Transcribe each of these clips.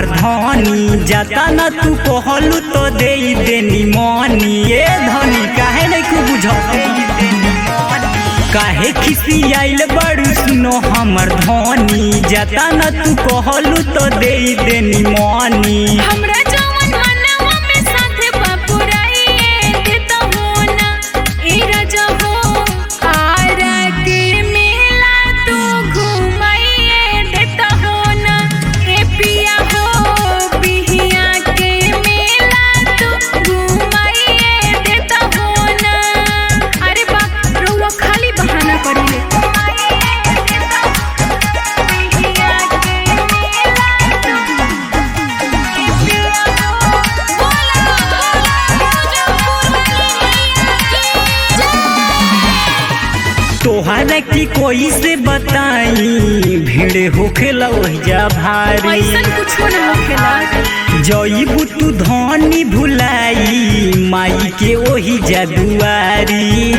हमार धनी जाता न तू कहलू तो दे देनी मनी ए धनी काहे नहीं कु बुझ काहे खिसी आइल बड़ू सुनो हमर धनी जाता न तू कहलू तो दे देनी मनी हमरा जवन मनवा में साथे बापुराइए देता हो ना ए राजा हो आरा के मेला तू घुमाइए देता हो ना ए पिया हो बिहिया के मेला तू घुमाइए देता हो ना अरे बा रउआ खाली बहाना करिले बिहिया के मेला तू तोहरा की कोई से बताई भीड़ होखेला ओहिजा भारी ऐसन कुछो न होखेला जईबू तू धनी भुलाई माई के ओही जादुआरी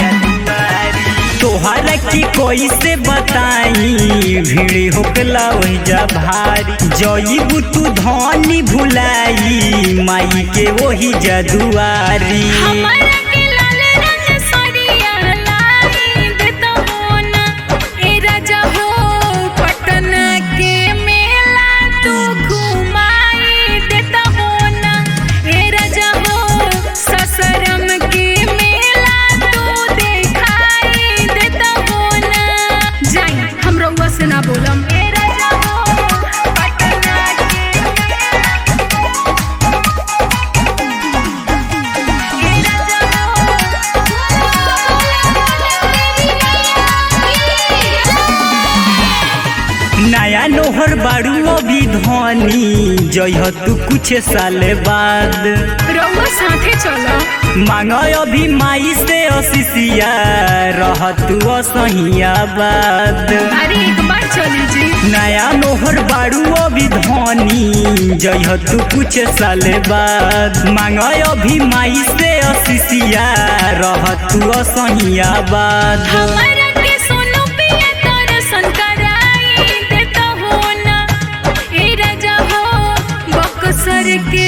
तोहरा की कोई से बताई भीड़ होखेला ओहिजा भारी जईबू तू धनी भुलाई माई के ओही जादुआरी हमारा के लाल रंग सरिया लाई देता हो ना ए राजा हो पटना के मेला तू घुमाई देता हो ना ए राजा हो ससरम के मेला तू देखाई देता हो ना जाई हम रउआ से ना बोलम ए राजा हो पटना के नया नोहर बाड़ू अभी धनी जइह तू कुछ साल बाद रउआ साथे चलो मांग अभी माई से अशिषिया रह तू असहिया बाद अरे एक बार चली जी नया नोहर बाड़ू अभी धनी जइह तू कुछ साल बाद मांग अभी माई से अशिषिया रह तू असहिया बाद हमारा के सोनू पिया दर्शन कराई देता हो ना ए राजा हो बक्सर के